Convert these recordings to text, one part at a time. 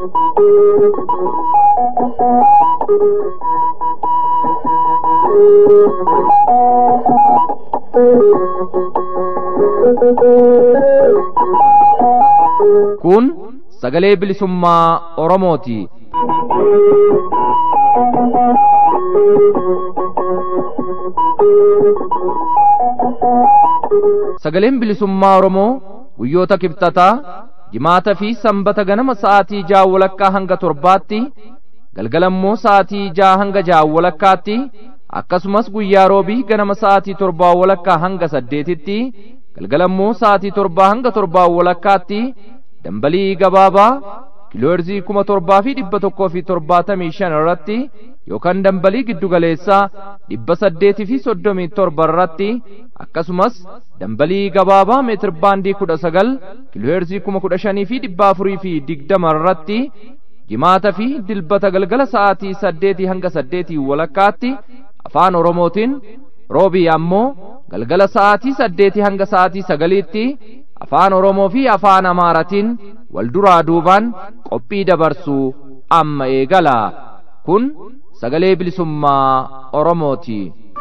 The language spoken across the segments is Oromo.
Kun sagalee bilisummaa Oromooti. Sagaleen bilisummaa Oromoo guyyoota kibxataa jimaata fi sanbata ganama sa'aatii ja'a walakkaa hanga torbaatti galgalammoo sa'aatii ja'a hanga ja'a walakkaatti akkasumas guyyaa roobii ganama sa'aatii torbaa walakkaa hanga saddeetitti galgalammoo sa'aatii torbaa hanga torbaa walakkaatti dambalii gabaabaa kiilooherzii kuma torbaa fi dhibba tokkoo fi torbaatamii shan irratti yookaan dambalii giddugaleessaa dhibba saddeetii fi soddomii torba irratti akkasumas dambalii gabaabaa meetir baandii kudha sagal kiilooherzii kuma kudha shanii fi dhibba afurii fi digdama irratti jimaata fi dilbata galgala sa'aatii saddeetii hanga saddeetii walakkaatti afaan oromootiin roobii ammoo galgala sa'aatii saddeetii hanga sa'aatii sagaliitti afaan oromoo fi afaan amaaratiin wal duraa duubaan qophii dabarsuu amma eegala kun sagalee bilisummaa oromooti.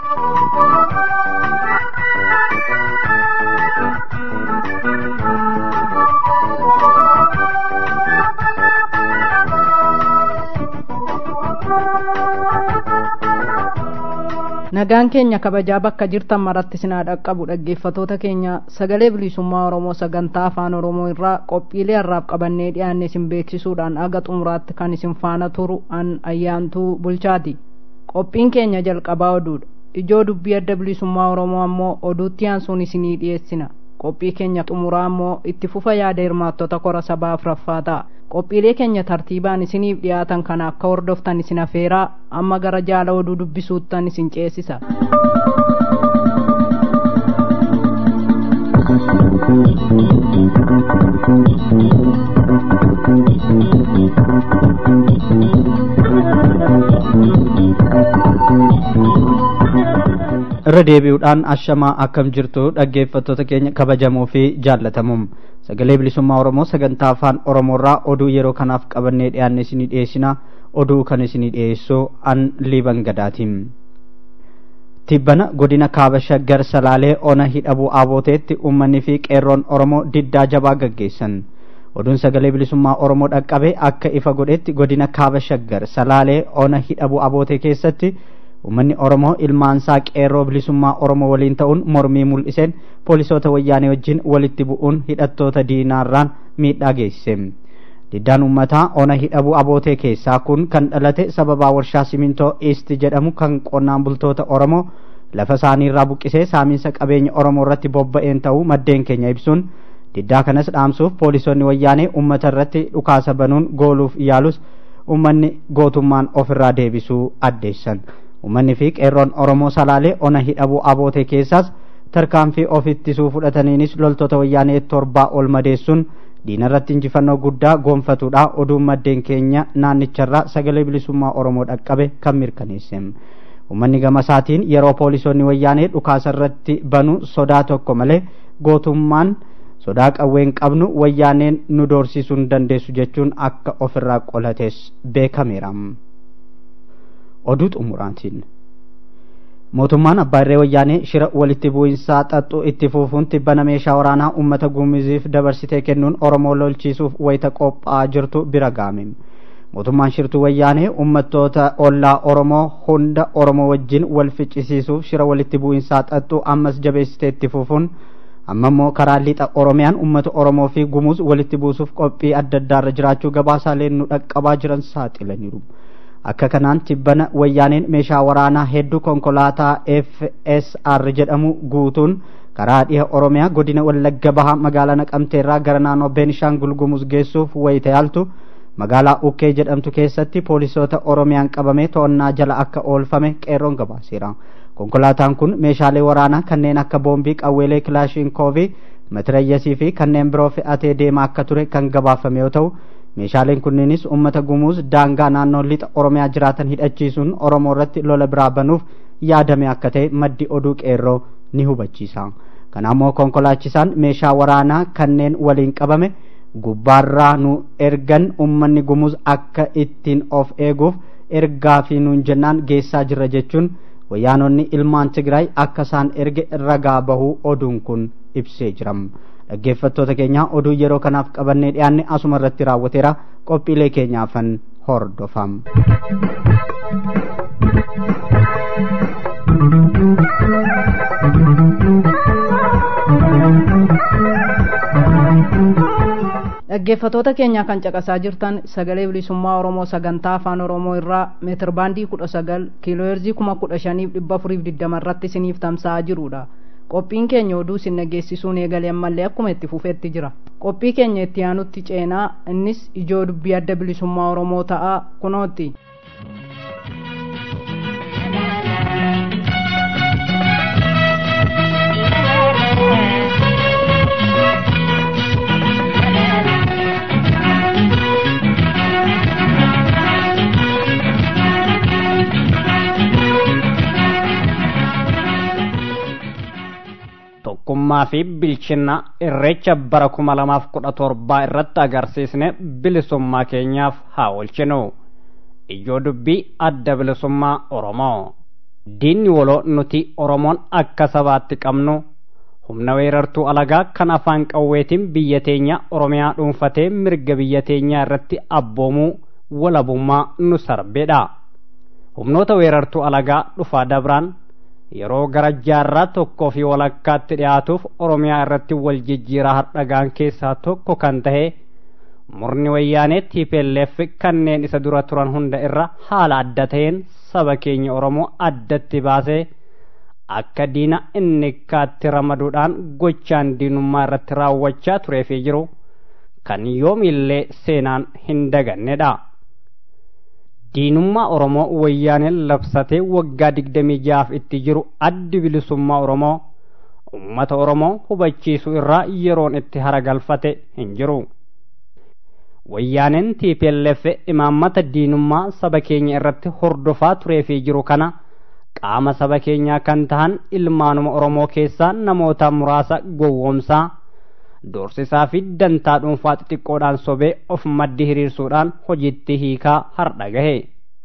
nagaan keenya kabajaa bakka jirtan maratti sinaa dhaqqabu dhaggeeffatoota keenya sagalee bilisummaa oromoo sagantaa afaan oromoo irraa qophiilee harraaf qabannee dhiyaanne isin beeksisuudhaan aga xumuraatti kan isin faana turu an ayyaantuu bulchaati qophiin keenya jalqabaa oduudha ijoo dubbii adda bilisummaa oromoo ammoo oduutti aansuun isinii dhiyeessina qophii keenya xumuraa ammoo itti fufa yaada hirmaattota kora sabaa afuraffaa ta'a qophiilee keenya tartiibaan isiniif dhiyaatan kana akka hordoftan isin afeeraa amma gara jaala oduu dubbisuuttan isin ceesisa irra deebi'uudhaan ashamaa akkam jirtu dhaggeeffattoota keenya kabajamoo fi jaallatamuum sagalee bilisummaa oromoo sagantaa afaan oromoorraa oduu yeroo kanaaf qabannee dhiyaanne isinii dhiyeessina oduu kan isinii dhiyeessu an liiban gadaatiin tibbana godina kaaba shaggar salaalee ona hidhabuu abooteetti uummanni fi qeerroon oromoo diddaa jabaa gaggeessan oduun sagalee bilisummaa oromoo dhaqqabe akka ifa godhetti godina kaaba shaggar salaalee ona hidhabuu abootee keessatti ummanni oromoo ilmaansaa qeerroo bilisummaa oromoo waliin ta'uun mormii mul'iseen poolisoota wayyaanee wajjin walitti bu'uun hidhattoota diinaarraan miidhaa geessise diddaan ummataa ona hidhabuu abootee keessaa kun kan dhalate sababaa warshaa simintoo iisti jedhamu kan qonnaan bultoota oromoo lafa isaaniirraa buqqisee saamiinsa qabeenya oromoo irratti bobba'een ta'uu maddeen keenya ibsuun diddaa kanas dhaamsuuf poolisoonni wayyaanee ummata irratti dhukaasa banuun gooluuf yaalus ummanni gootummaan ofirraa deebisuu addeessan ummanni fi qeerroon oromoo salaalee ona hidhabuu abootee keessaas tarkaanfii of ittisuu fudhataniinis loltoota wayyaanee torbaa ol madeessuun diinarratti injifannoo guddaa goonfatuudha oduun maddeen keenya naannicharraa sagalee bilisummaa oromoo dhaqqabe kan mirkaneesse ummanni gamasaatiin yeroo poolisoonni wayyaanee dhukaasa irratti banu sodaa tokko malee gootummaan sodaa qawween qabnu wayyaaneen nu doorsisuu hin dandeessu jechuun akka ofirraa qolates beekameera. oduu xumuraatiin mootummaan abbaa irree wayyaanee shira walitti bu'insaa xaxxuu itti fuufuun tibbana meeshaa waraanaa uummata gumiziif dabarsitee kennuun oromoo lolchiisuuf wayita qophaa'aa jirtu bira gaame mootummaan shirtuu wayyaanee uummattoota ollaa oromoo hunda oromoo wajjin wal ficcisiisuuf shira walitti bu'insaa xaxxuu ammas jabeessitee itti fuufuun amma immoo karaa lixa oromiyaan uummata oromoo fi gumuuz walitti buusuuf qophii adda addaarra jiraachuu gabaasaaleen nu dhaqqabaa jiran saaxilaniiru. akka kanaan tibbana wayyaaneen meeshaa waraanaa hedduu konkolaataa FSR jedhamu guutuun karaa dhiha oromiyaa godina wallagga bahaa magaalaa naqamteerraa gara naannoo beenishaangul gumuz geessuuf wayita yaaltu magaalaa ukkee jedhamtu keessatti poolisoota oromiyaan qabamee to'annaa jala akka oolfame qeerroon gabaaseera konkolaataan kun meeshaalee waraanaa kanneen akka boombii qawweelee kilaashinkoovii matirayyasii fi kanneen biroo fe'atee deemaa akka ture kan gabaafame yoo ta'u meeshaaleen kunneenis uummata gumuuz daangaa naannoo lixa oromiyaa jiraatan hidhachiisuun oromoo irratti lola biraa banuuf yaadame akka ta'e maddi oduu qeerroo ni hubachiisa kanaammoo konkolaachisaan meeshaa waraanaa kanneen waliin qabame gubbaarraa nu ergan ummanni gumuz akka ittiin of eeguuf ergaa fi nuun jennaan geessaa jirra jechuun wayyaanonni ilmaan tigraay akka isaan erge ragaa bahuu oduun kun ibsee jiram dhaggeeffattoota keenya oduu yeroo kanaaf qabannee dhiyaanne asuma irratti raawwateera qophiilee keenyaafan hordofam. dhaggeeffatoota keenya kan caqasaa jirtan sagalee bilisummaa oromoo sagantaa afaan oromoo irraa meetir baandii kudha sagal kiilooheerzii kuma kudha shaniif dhibba afuriif digdama irratti isiniif tamsa'aa jirudha qophiin keenya oduu isin dhageessisuun eegalee ammallee akkuma itti fufeetti jira qophii keenya itti aanutti ceenaa innis ijoo dubbii adda bilisummaa oromoo ta'a kunootti. tokkummaa fi bilchina irreecha bara kuma lamaaf kudha torbaa irratti agarsiisne bilisummaa keenyaaf haa oolchinu ijoo dubbii adda bilisummaa oromoo diinni waloo nuti oromoon akka sabaatti qabnu humna weerartuu alagaa kan afaan qawweetiin biyya teenya oromiyaa dhuunfatee mirga biyya teenyaa irratti abboomuu walabummaa nu sarbeedha humnoota weerartuu alagaa dhufaa dabraan yeroo gara jaarraa tokkoo fi walakkaatti dhiyaatuuf oromiyaa irratti wal jijjiiraa hardhagaan keessaa tokko kan tahe murni wayyaanee TPLF kanneen isa dura turan hunda irra haala adda ta'een saba keenya oromoo addatti baasee akka diina inni kaatti ramaduudhaan gochaan diinummaa irratti raawwachaa turee fi jiru kan yoomillee seenaan hin dagannedha. diinummaa oromoo wayyaaneen labsatee waggaa digdamii jaaf itti jiru addi bilisummaa oromoo ummata oromoo hubachiisuu irraa yeroon itti haragalfate hin jiru wayyaaneen TPLF imaammata diinummaa saba keenya irratti hordofaa turee fi jiru kana qaama saba keenyaa kan tahan ilmaanuma oromoo keessaa namoota muraasa gowwoomsaa doorsisaa fi dantaa dhuunfaa xixiqqoodhaan sobee of maddi hiriirsuudhaan hojiitti hiikaa hardha gahe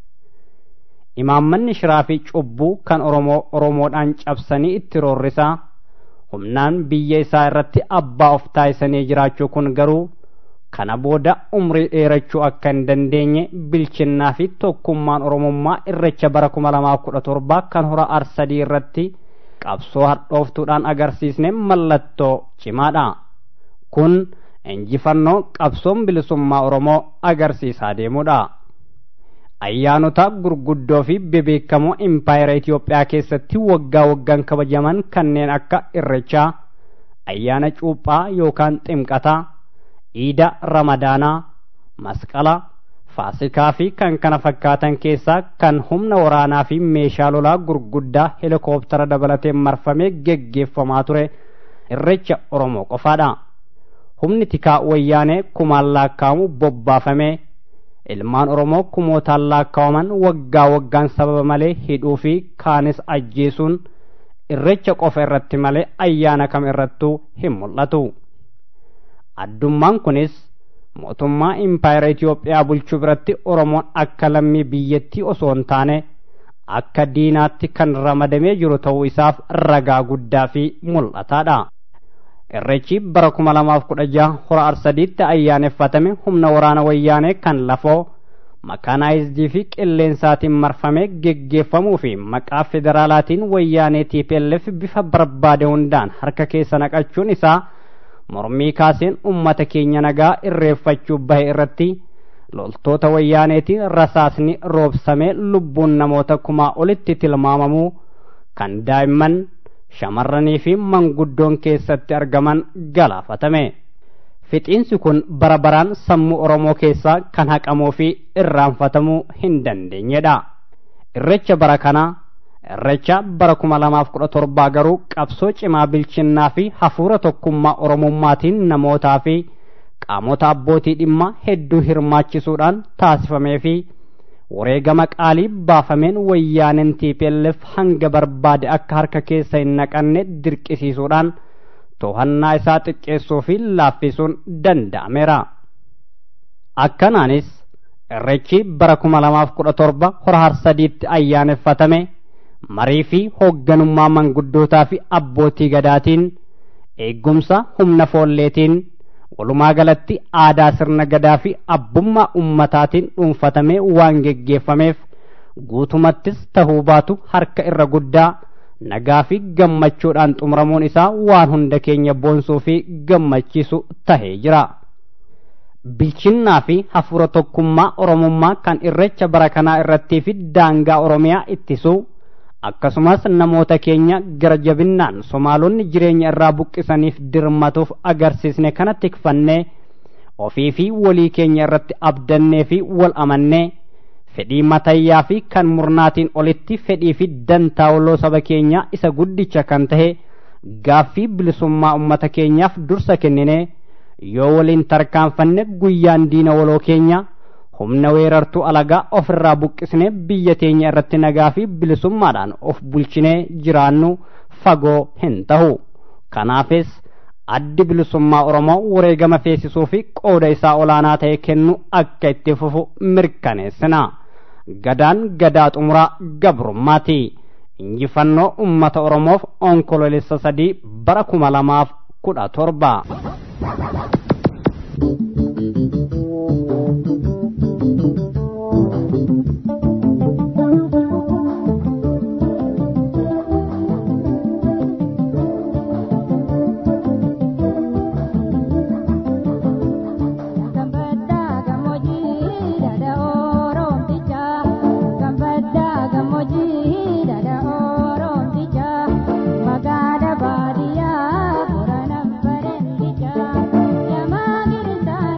imaammanni shiraa fi cubbuu kan oromoo oromoodhaan cabsanii itti roorrisaa humnaan biyya isaa irratti abbaa of taayisanii jiraachuu kun garuu kana booda umrii dheerachuu akka hin dandeenye bilchinnaa fi tokkummaan oromummaa irrecha bara kuma lamaaf kudha torbaa kan hora arsadii irratti qabsoo hadhooftuudhaan agarsiisne mallattoo cimaadha. kun injifannoo qabsoon bilisummaa oromoo agarsiisaa deemudha ayyaanota gurguddoo fi bebeekamoo impaayera itiyoophiyaa keessatti waggaa waggaan kabajaman kanneen akka irrechaa ayyaana cuuphaa yookaan ximqataa iida ramadaanaa masqala faasikaa fi kan kana fakkaatan keessaa kan humna waraanaa fi meeshaa lolaa gurguddaa helikooftara dabalatee marfamee geggeeffamaa ture irrecha oromoo qofaadha. humni tikaa wayyaanee kumaan lakkaa'amu bobbaafamee ilmaan oromoo kumootaan lakkaawaman waggaa waggaan sababa malee hidhuu fi kaanis ajjeesuun irrecha qofa irratti malee ayyaana kam irrattuu hin mul'atu. addummaan kunis mootummaa impaayera Itiyoophiyaa bulchuu biratti oromoon akka lammii biyyattii osoo hin taane akka diinaatti kan ramadamee jiru ta'uu isaaf ragaa guddaa fi mul'ataadha. irrechi bara kuma lamaaf kudha jaha hora arsadiitti ayyaaneffatame humna waraana wayyaanee kan lafoo makaanaayizidii fi qilleensaatiin marfamee geggeeffamuu fi maqaa federaalaatiin wayyaanee TPLF bifa barbaade hundaan harka keessa naqachuun isaa mormii kaaseen ummata keenya nagaa irreeffachuu bahe irratti loltoota wayyaaneetiin rasaasni roobsamee lubbuun namoota kumaa olitti tilmaamamuu kan daa'imman shamarranii fi manguddoon keessatti argaman galaafatame. Fixiinsi kun bara baraan sammuu Oromoo keessaa kan haqamuu fi irraanfatamuu hin dandeenyedha. Irrecha bara kanaa irrecha bara kuma lamaaf kudha torbaa garuu qabsoo cimaa bilchinnaa fi hafuura tokkummaa Oromummaatiin namootaa fi qaamota abbootii dhimma hedduu hirmaachisuudhaan taasifamee fi wareegama qaalii baafameen wayyaaneen TPLF hanga barbaade akka harka keessa hin naqanne dirqisiisuudhaan to'annaa isaa xiqqeessuu fi laaffisuun danda'ameera. Akkanaanis irreechi bara kuma lamaaf kudha torba hora harsadiitti ayyaaneffatame marii fi hoogganummaa manguddootaa fi abbootii gadaatiin eeggumsa humna foolleetiin walumaa galatti aadaa sirna gadaa fi abbummaa ummataatiin dhuunfatamee waan geggeeffameef guutumattis tahuu baatu harka irra guddaa nagaa fi gammachuudhaan xumuramuun isaa waan hunda keenya boonsuu fi gammachiisu tahee jira. Bilchinnaa fi hafuura tokkummaa Oromummaa kan irreecha bara kanaa irrattii fi daangaa Oromiyaa ittisuu akkasumas namoota keenya gara jabinnaan somaalonni jireenya irraa buqqisaniif dirmatuuf agarsiisne kana tikfannee ofii fi walii keenya irratti abdannee fi wal amannee fedhii matayyaa fi kan murnaatiin olitti fedhii fi dantaa waloo saba keenyaa isa guddicha kan tahe gaaffii bilisummaa ummata keenyaaf dursa kenninee yoo waliin tarkaanfanne guyyaan diina waloo keenya humna weerartuu alagaa ofirraa buqqisnee biyya teenya irratti nagaa fi bilisummaadhaan of bulchinee jiraannu fagoo hin tahu kanaafis addi bilisummaa oromoo wareegama feesisuu fi qooda isaa olaanaa ta'e kennu akka itti fufu mirkaneessina gadaan gadaa xumuraa gabrummaati injifannoo ummata oromoof onkoloolessa sadii bara kuma lamaaf kudha torba. Magada badia, pura nambarendicha, yama girita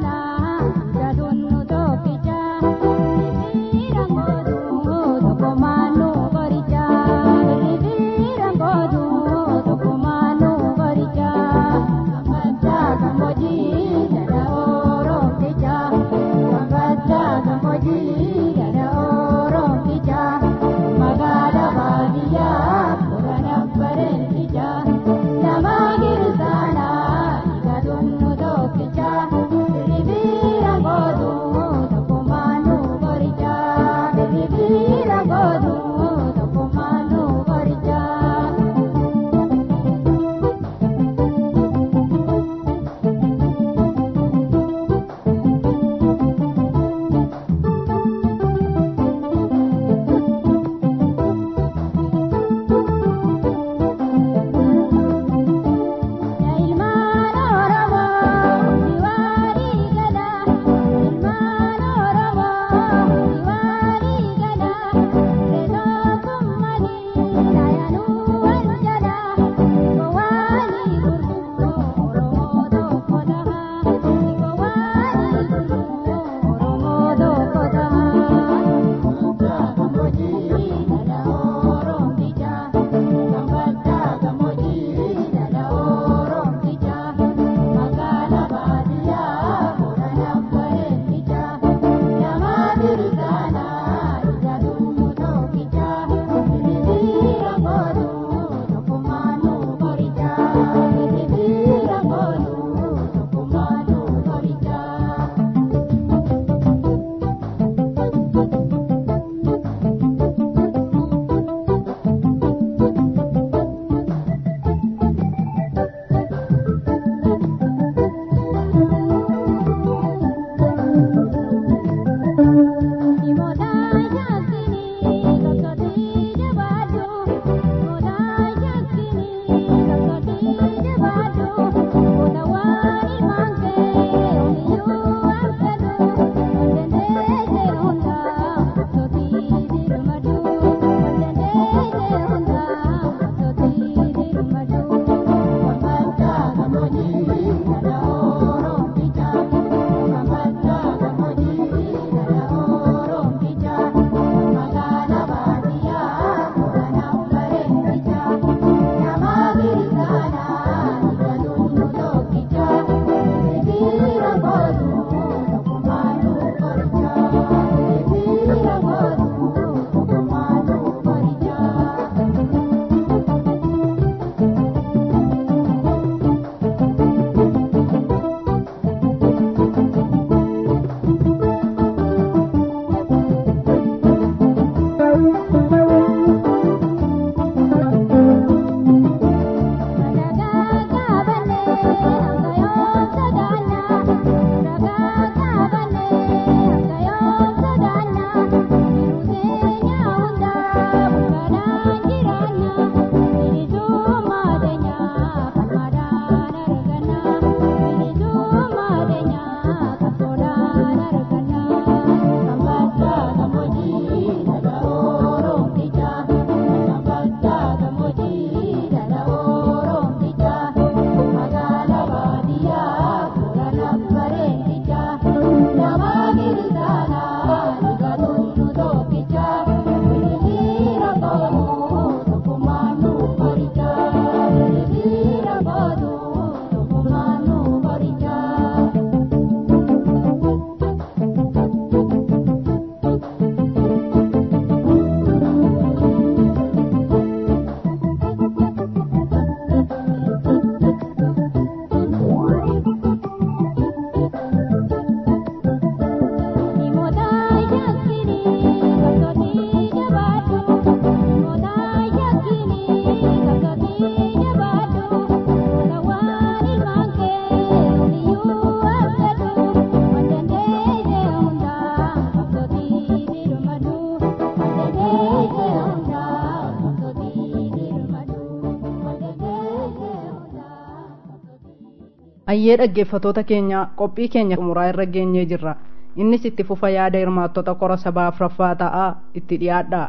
ayyee dhaggeeffatoota keenya qophii keenya xumuraa irra geenyee jirra innis itti fufa yaada hirmaattota qora sabaa afraffaa ta'aa itti dhiyaadha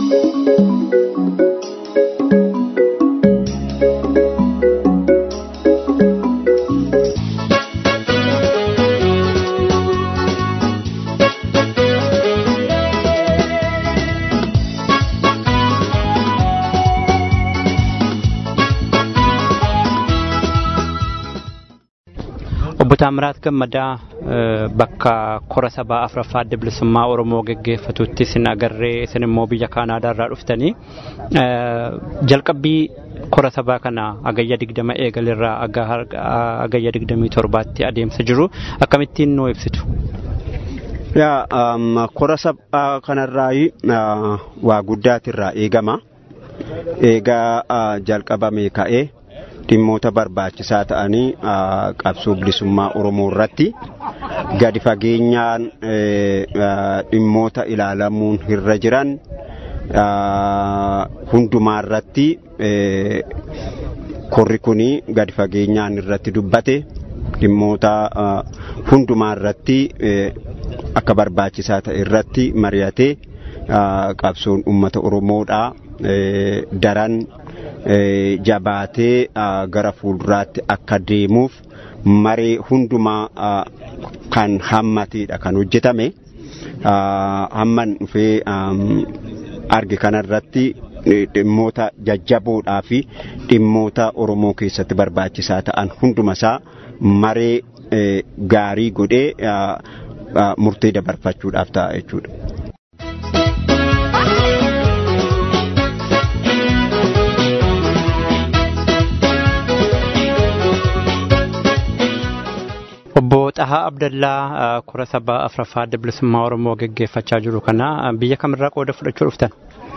Obbo Taamiraat Gammadaa bakka kora sabaa afraffaa adda bilisummaa Oromoo geggeeffatutti isin agarree isin immoo biyya Kaanaadaa irraa dhuftanii jalqabbii kora sabaa kana agayya digdama eegalirraa agayya digdamii torbaatti adeemsa jiru akkamittiin nuu ibsitu. Kora sabaa kanarraa waa guddaatirraa eegama. Eegaa jalqabame ka'ee dhimmoota barbaachisaa ta'anii qabsoo bilisummaa Oromoo irratti gadi fageenyaan dhimmoota ilaalamuun irra jiran hundumaa irratti korri kun gadi fageenyaan irratti dubbate dhimmoota hundumaa irratti akka barbaachisaa ta'e irratti mari'atee qabsoon uummata Oromoodhaa daran jabaatee gara fuulduraatti akka deemuuf maree hundumaa kan hammateedha kan hojjetame hamman dhufee arge kanarratti dhimmoota jajjaboodhaa fi dhimmoota Oromoo keessatti barbaachisaa ta'an hundumasaa maree gaarii godhee murtee dabarfachuudhaaf ta'a jechuudha. Obbo Xahaa Abdallaa kora sabaa afraffaa adda bilisummaa Oromoo geggeeffachaa jiru kana biyya kamirraa qooda fudhachuu dhuftan?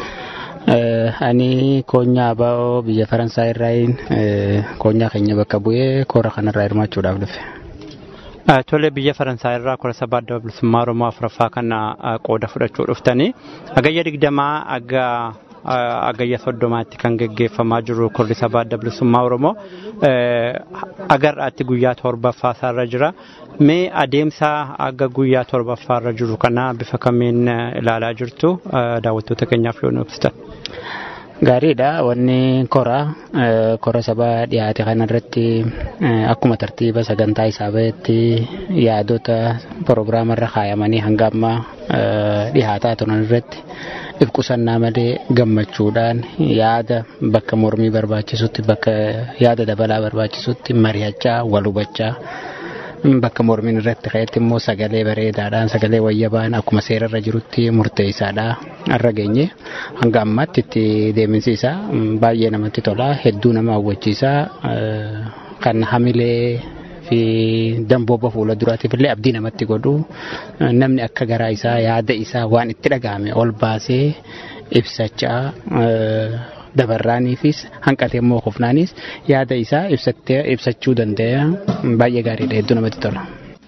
Ani koonyaa Abaa'oo biyya Faransaay irraayin koonyaa keenya bakka bu'ee kora kanarraa hirmaachuudhaaf dhufe. Tole biyya Faransaay irraa kora sabaa adda bilisummaa Oromoo afraffaa kana qooda fudhachuu dhuftanii agayya digdamaa aga agayya soddomaatti kan geggeeffamaa jiru korri sabaa adda bilisummaa Oromoo agarraatti guyyaa torbaffaa isaarra jira. Mee adeemsa aga guyyaa torbaffaarra jiru kana bifa kamiin ilaalaa jirtu daawwattoota keenyaaf yoo nu ibsitan. Gaariidha wanni kora kora sabaa dhiyaate kanarratti akkuma tartiiba sagantaa isaa bahetti yaadota pirogiraamarra kaayamanii hanga ammaa dhiyaataa turan irratti ifqusannaa malee gammachuudhaan yaada bakka mormii barbaachisutti bakka yaada dabalaa barbaachisutti mari'achaa wal hubachaa bakka mormiin irratti ka'etti immoo sagalee bareedaadhaan sagalee wayyabaan akkuma seerarra jirutti murteessaadha har'a geenye hanga ammaatti itti deeminsi isaa baay'ee namatti tola hedduu nama hawwachiisa kan hamilee fi dambooba fuula duraatiif illee abdii namatti godhu namni akka garaa isaa yaada isaa waan itti dhaga'ame ol baasee ibsachaa dabarraaniifis hanqatee immoo kufnaanis yaada isaa ibsachuu danda'a baay'ee gaariidha hedduu namatti tola.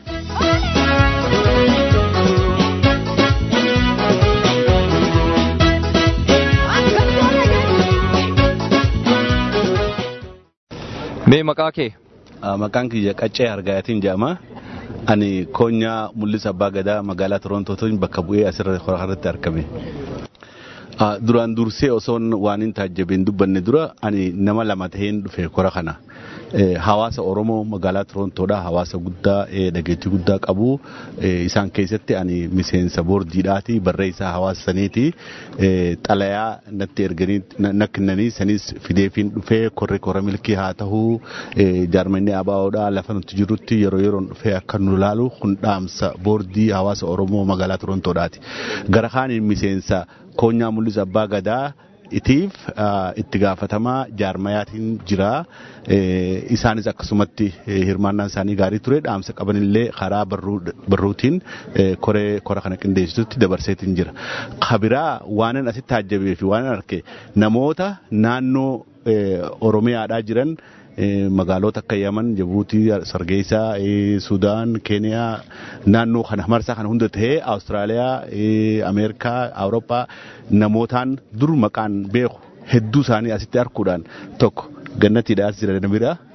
Mee maqaa kee? Maqaan kiyya qaccee argaatiin jedhama. Ani koonyaa mul'isa abbaa gadaa magaalaa Torontootiin bakka bu'ee asirra irratti argame. duraan dursee osoon waan hin taajjabeen dubbanne dura ani nama lama taheen dhufe kora kana. Hawaasa Oromoo magaalaa Torontoodhaa hawaasa guddaa dhageettii guddaa qabu. Isaan keessatti ani miseensa boordiidhaati barreessaa hawaasa saniiti. Xalayaa natti erganii na kennanii sanis fideefiin dhufee korri kora milkii haa ta'uu jaarmanni abaa'oodhaa lafa nuti jirutti yeroo yeroon dhufee akka nu ilaalu kun dhaamsa boordii hawaasa Oromoo magaalaa Torontoodhaati. Gara kaaniin miseensa koonyaa mul'isa abbaa gadaa itiif itti gaafatamaa jaarmayaatiin jira. Isaanis akkasumatti hirmaannaan isaanii gaarii ture dhaamsa qabanillee karaa barruutiin koree kora kana qindeessitutti dabarseetiin jira. Kabiraa waanan asitti taajjabee fi waanan arge namoota naannoo Oromiyaadhaa jiran magaalota akka Yaman, Jabuutii, Sargeessaa, Sudaan, Keeniyaa naannoo kana marsaa kana hunda tahee Awustiraaliyaa, Ameerikaa, Awurooppaa namootaan dur maqaan beeku hedduu isaanii asitti arguudhaan tokko gannatiidhaas jira bira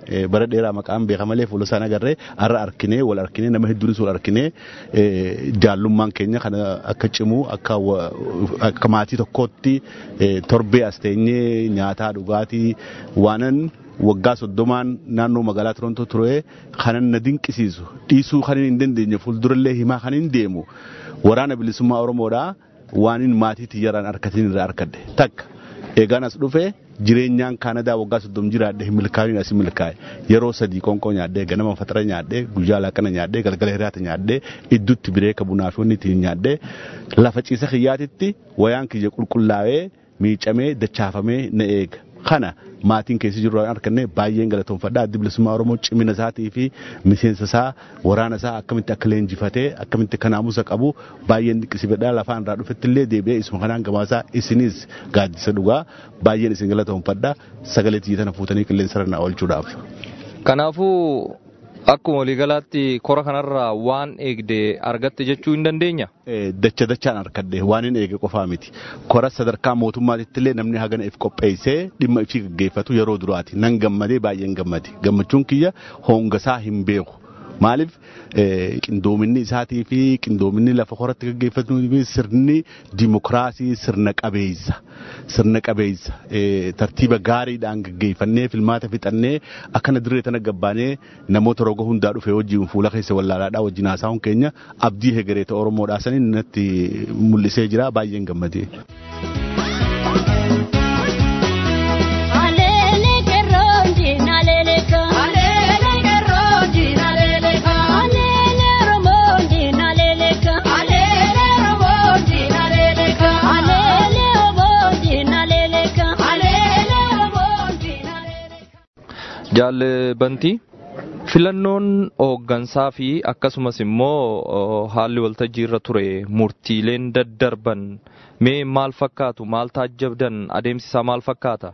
bara dheeraa maqaan beeka malee fuula isaan agarree har'a arkinee wal arkinee nama hedduunis wal arkinee jaallummaan keenya kana akka cimu akka maatii tokkootti torbee as teenyee nyaataa dhugaatii waanan waggaa soddomaan naannoo magaalaa Torontoo ture kanan na dinqisiisu dhiisuu kan hin dandeenye fuuldurallee himaa kan hin deemu waraana bilisummaa Oromoodhaa waanin maatii tiyyaraan harkatiin irraa harkadhe takka eegaan as dhufe jireenyaan kaanadaa waggaa soddom jiraadhe hin milkaa'in as milkaa'e yeroo sadii qonqoo nyaadhee ganama fatara nyaadhee guyyaa laaqana nyaadhee galgala hiriyaata nyaadhee idduutti bireeka bunaa fi wanni ittiin nyaadhee lafa ciisa kiyyaatitti wayaan kiyya qulqullaa'ee miicamee dachaafamee na eega. kana maatiin keessa jiru arganne baay'een galatoomfadha addi bilisummaa oromoo cimina isaatii fi miseensa isaa waraana isaa akkamitti akka leenjifatee akkamitti akka naamusa qabu baay'een dinqisiifadha lafaan irraa dhufetti illee deebi'ee isuma kanaan gabaasaa isinis gaaddisa dhugaa baay'een isin galatoomfadha sagalee tiyyatana fuutanii qilleensa irra oolchuudhaaf. Kanaafuu akkuma waliigalaatti kora kanarraa waan eegde argatte jechuu hin dandeenya. Dacha dachaan arkadde waan hin eege qofaa miti. Kora sadarkaa mootummaatitti illee namni hagana if qopheessee dhimma ifii gaggeeffatu yeroo duraati. Nan gammadee baay'een gammade. Gammachuun kiyya hongasaa hin beeku. Maaliif qindoominni isaatii fi qindoominni lafa koratti gaggeeffatu sirni dimokiraasii sirna qabeessa. Sirna qabeessa tartiiba gaariidhaan gaggeeffannee filmaata fixannee akkana dirree tana gabbaanee namoota roga hundaa dhufe wajjin fuula keessa wallaalaadhaa wajjin haasa'uun keenya abdii hegereeta Oromoodhaa saniin natti mul'isee jira baay'een gammadee. Jaalbantii filannoon hooggansaa fi akkasumas immoo haalli waltajjii irra ture murtiileen daddarban mee maal fakkaatu maal taajjabdan adeemsisaa maal fakkaata?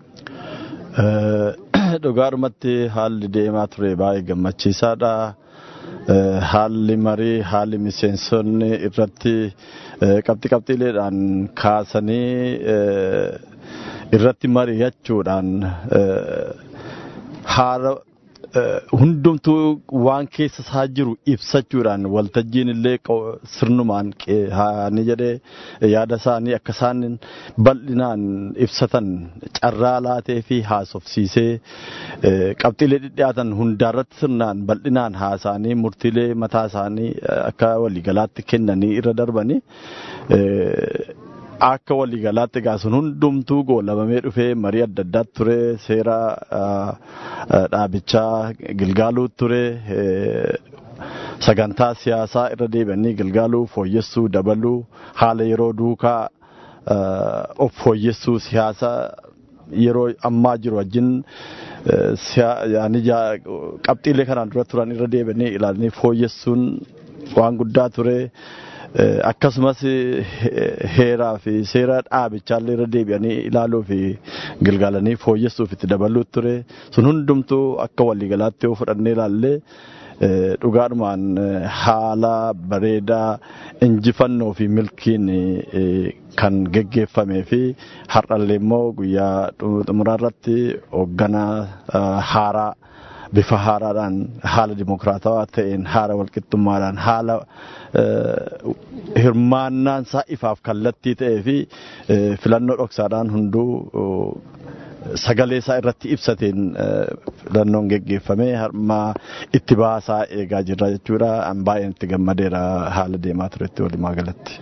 Dhugaadhumatti haalli deemaa ture baay'ee gammachiisaadha. Haalli marii haalli miseensonni irratti qabxii qabxiileedhaan kaasanii irratti mari'achuudhaan haala hundumtuu waan keessa isaa jiru ibsachuudhaan waltajjiin illee sirnumaan ni jedhee yaada isaanii akka isaan bal'inaan ibsatan carraa laatee fi haasofsiisee qabxiilee dhidhiyaatan hundaarratti sirnaan bal'inaan haasa'anii murtiilee mataa isaanii akka waliigalaatti kennanii irra darbanii akka waliigalaatti egaa sun hundumtuu goolabamee dhufee marii adda addaatti ture seera dhaabichaa gilgaaluu ture sagantaa siyaasaa irra deebi'anii gilgaaluu fooyyessuu dabaluu haala yeroo duukaa of fooyyessuu siyaasa yeroo ammaa jiru wajjin qabxiilee kanaan dura turan irra deebi'anii ilaalanii fooyyessuun waan guddaa ture. akkasumas heeraa fi seera dhaabichaa irra deebi'anii ilaaluu fi gilgaalanii fooyyessuuf itti dabaluu ture sun hundumtuu akka waliigalaatti yoo fudhannee ilaallee dhugaadhumaan haala bareedaa injifannoo fi milkiin kan geggeeffamee fi har'allee immoo guyyaa xumuraa irratti hoogganaa haaraa bifa haaraadhaan haala dimokiraatawaa ta'een haala walqixxummaadhaan haala hirmaannaan isaa ifaaf kallattii ta'ee fi filannoo dhoksaadhaan hunduu sagalee isaa irratti ibsateen filannoon geggeeffamee harmaa itti baasaa eegaa jirra jechuudha. An baay'een itti gammadeera haala deemaa turetti walumaa galatti.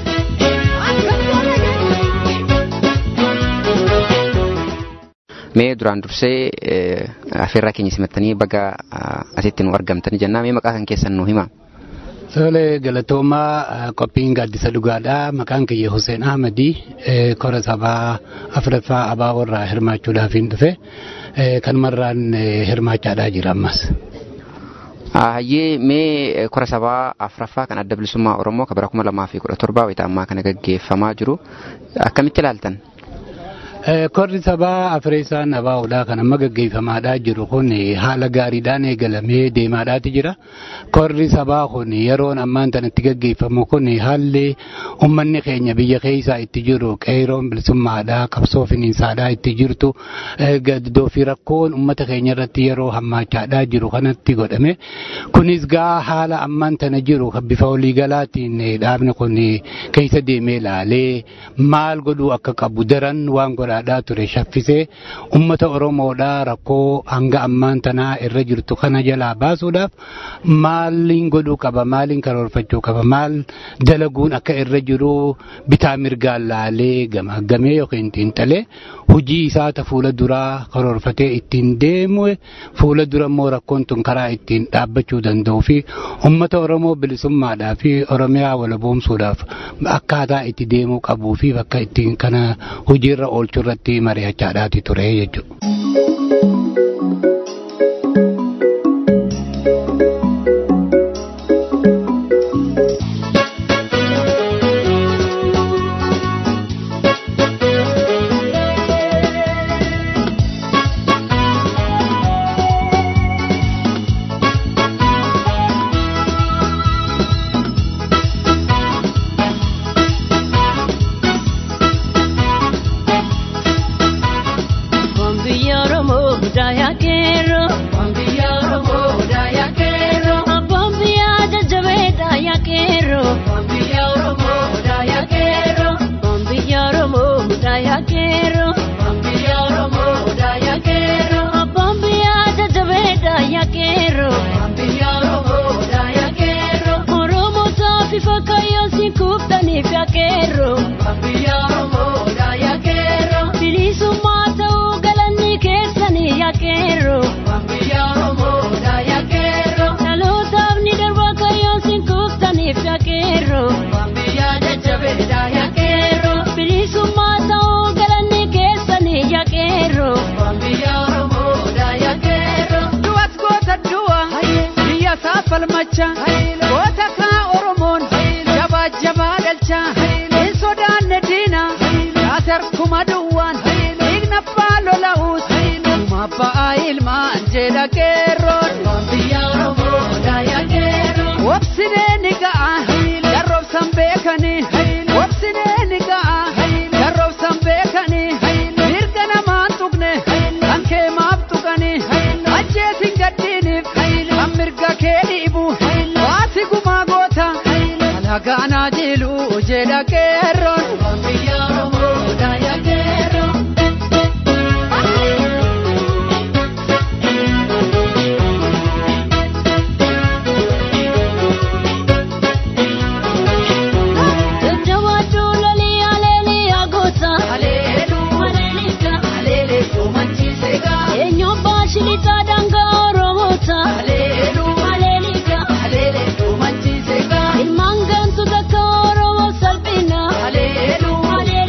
mee duraan dursee affeerraa keenya simattanii baga asitti nu argamtanii jennaa mee maqaa kan keessan nu hima. Tole galatoomaa qophiin gaaddisa dhugaadhaa maqaan kiyya Hussein Ahmadii kora sabaa afuraffaa abaa warraa hirmaachuudhaaf hin dhufe kanumarraan hirmaachaadhaa jira ammas. Hayyee mee kora sabaa afuraffaa kan adda bilisummaa Oromoo kan bara kuma lamaa fi kudha torbaa wayita ammaa kana gaggeeffamaa jiru akkamitti ilaaltan? Korri sabaa Afreessaan Abaa'uudhaa kan amma gaggeeffamaadhaa jiru kun haala gaariidhaan eegalamee deemaadhaati jira. Korri sabaa kun yeroon ammaan tanatti gaggeeffamu kun haalli uummanni keenya biyya keessaa itti jiru qeeroon bilisummaadhaa qabsoo finiinsaadhaa itti jirtu gaddoo fi rakkoon uummata keenya irratti yeroo hammaachaadhaa jiru kanatti godhame. Kunis gaa haala ammaan tana jiru bifa waliigalaatiin dhaabni kun keessa deemee ilaalee maal godhuu akka qabu daran waan godhaadhaa ture shaffisee ummata oromoodhaa rakkoo hanga ammaan tanaa irra jirtu kana jalaa baasuudhaaf maaliin godhuu qaba maaliin karoorfachuu qaba maal dalaguun akka irra jiru bitaa mirgaan laalee gamaggamee yookiin xiinxalee hojii isaata fuula duraa karoorfatee ittiin deemu fuula dura immoo rakkoon tun karaa ittiin dhaabbachuu danda'uu fi ummata oromoo bilisummaadhaa fi oromiyaa walaboomsuudhaaf akkaataa itti deemuu qabuu fi bakka ittiin kana hojiirra oolchuu irratti mari'achaadhaati ture jechuudha. falmacha goota kaa oromoon jabaa jabaa galcha hin sodaanne diina yaatarkuma duwwaan dhiigna abbaa lola'uusuma ba'aa ilmaan jedha qeerroon wobsinee ni ga'a darroobsan beekanii wobsinee ni ga'a darroobsan beekanii mirga namaan tuqne kan kee maaf tuqanii ajjeesin gaddiiniif kan mirga kee dhiibu waati gumaa goota alagaanaa jilu jedha qeerroon. Ilmaan gantu takka Oromoo salphina.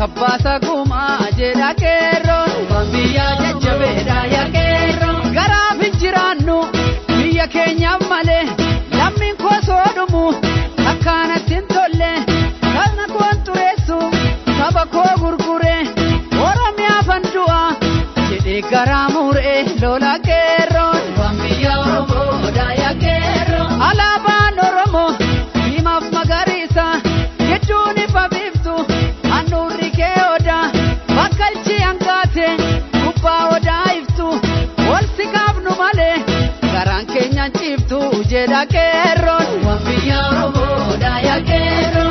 kabbaasa gumaa jedha qeerroon waan biyyaa jajjabeedha yaa qeerroon garaaf hin jiraannu biyya keenyaaf malee lammiin koo soo dhumu akkaanatti hin tolle kana koon xureessu saba koo gurgure oromiyaaf an du'a jedhee garaa muree lola qeerroon waan biyya oromoodha yaa qeerroon alaabaan oromoo diimaaf magariisa gidduun ifa biiftu handhuurri kee odaa bakkalchi hangaate gubbaa odaa iftu ol si kaafnu malee garaan keenyaan ciiftu jedha qeerroon waan biyya oromoodha yaa qeerroon.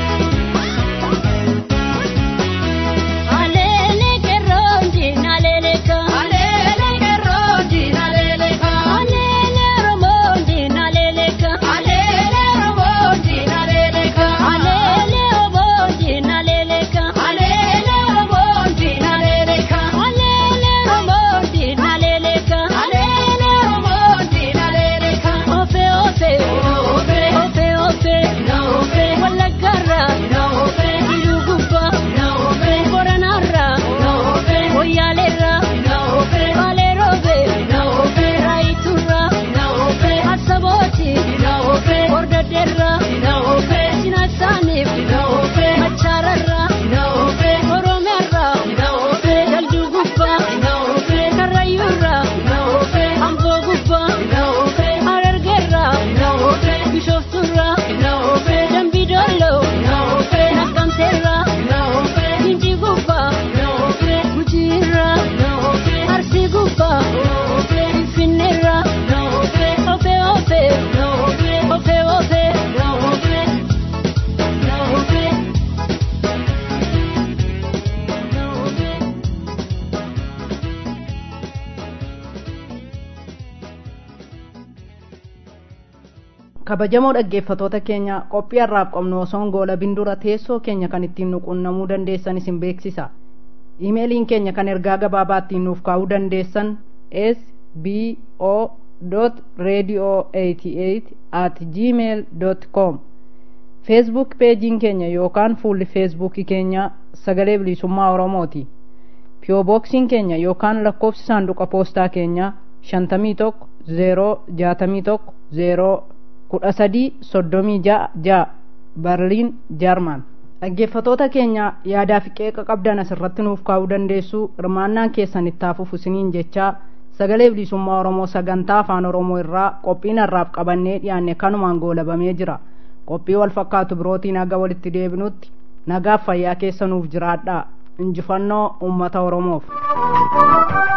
Alele keronji naleleka Alele keronji naleleka Alele romonji naleleka Alele romonji naleleka Alele romonji naleleka Alele romonji naleleka Alele romonji naleleka Alele romonji naleleka Ofe ofe Ofe Ofe ofe Na ofe Walagarra Na ofe Irugubba Na ofe Boranarra Na ofe Oyalera Na ofe Balerobe Na ofe Raiturra Na ofe Asaboti Na ofe Bordaderra Na ofe Sinasanif Na ofe Machararra Na ofe Oromerra Na ofe Daldugubba Na ofe Karayurra Na ofe Ambogubba Na ofe Harargerra Na ofe Bishofturra Na ofe Dambidollo Na ofe Nakamterra Na ofe Gijigubba Na ofe Gujirra Na ofe Arsigubba Na ofe Finnerra Na ofe Ofe ofe Na ofe Ofe ofe Na ofe Na ofe Na ofe kabajamoo dhaggeeffatoota keenya qophii har'aaf qabnu osoon goolabin dura teessoo keenya kan ittiin nu quunnamuu dandeessan isin beeksisa imeeliin keenya kan ergaa gabaabaa ittiin nuuf kaa'uu dandeessan s b o radio 88 at gmail com feesbuuk peejiin keenya yookaan fuulli feesbuukii keenya sagalee bilisummaa oromooti piyooboksiin keenya yookaan lakkoofsi saanduqa poostaa keenya shantamii tokko zeeroo jaatamii tokko zeeroo kudha sadii soddomii ja'a ja'a barliin jaarman dhaggeeffatoota keenya yaadaa fi qeeqa qabdan asirratti nuuf kaa'uu dandeessu hirmaannaan keessan itti hafuuf isiniin jechaa sagalee bilisummaa oromoo sagantaa afaan oromoo irraa qophiin har'aaf qabannee dhiyaanne kanumaan goolabamee jira qophii wal fakkaatu birootiin haga walitti deebinutti nagaaf fayyaa keessa nuuf jiraadhaa injifannoo ummata oromoof